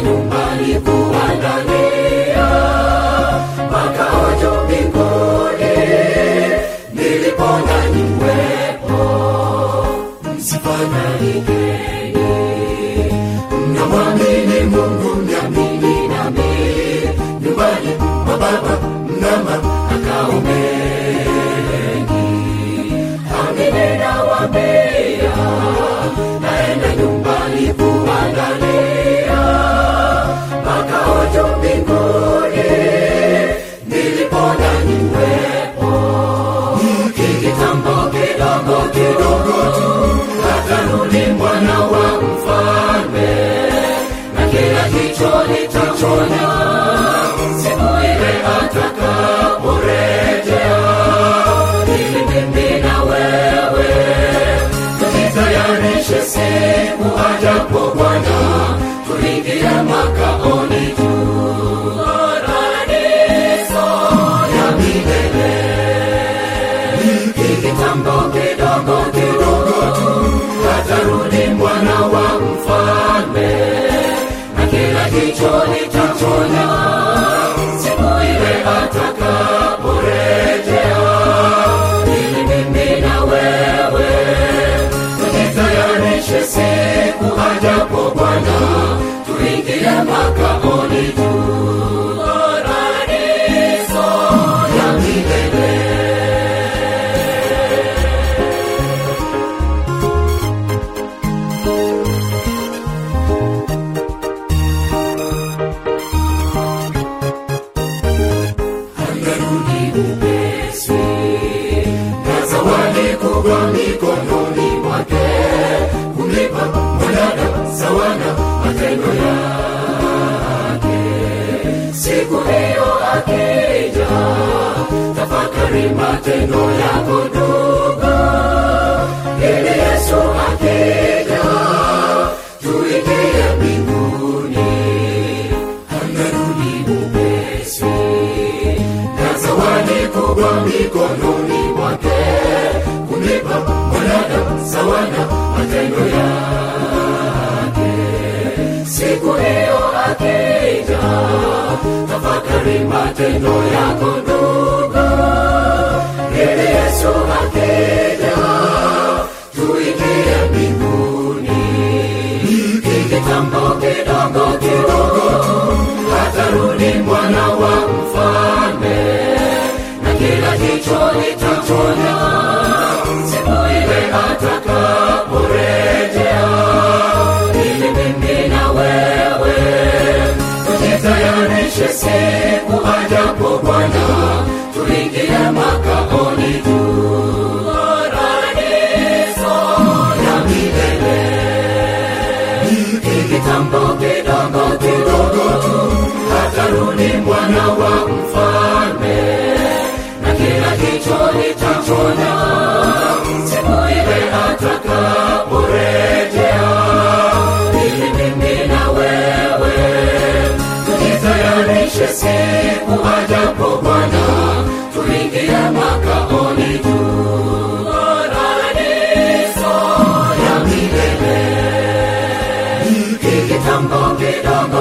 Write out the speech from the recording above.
nyumbani kuandalia makao juu mbinguni nilipo nanyi mwepo msifananigeni mnamwamini mungu mniamini nami nyumbani mwa baba mna makao mengi amini nawaambia naenda nyumbani kuandalia makao juu mbinguni nilipo nanyi mwepo kikitambo kidogo kidogo tu atarudi mwana wa mfalme na kila jicho litachona siku ile atakaporejea ili mimi na wewe tujitayarishe siku ajapo bwana tuingie makaoni juu paradiso ya milele kitambo kidogo kidogo tu atarudi mwana wa mfalme na kila jicho litachona siku ile atakaporejea ili mimi na wewe tujitayarishe siku ajapo bwana tuingie makaoni juu paradiso ya milele anarudi upesi na zawadi kubwa mikononi mwake kumlipa mwanadamu sawa na matendo yake siku hiyo akija tafakari matendo yako ndugu ili yesu akija tuingie mbinguni anarudi upesi na zawadi kubwa mikononi mwake kumlipa mwanadamu sawa na matendo yake siku hiyo akija tafakari matendo yako ndugu ili yesu akija tuingie mbinguni kikitambo kidogo kidogo tu atarudi mwana wa mfalme na kila jicho litachona siku ile atakaporejea ili mimi na wewe tujitayarishe siku ajapo bwana tuingie makaoni juu paradiso ya milele kitambo kidogo kidogo tu atarudi mwana wa mfalme na kila jicho litachona siku ile atakaporejea ili mimi na wewe tujitayarishe siku ajapo bwana tuingie makaoni juu paradiso ya milele kitambo kidogo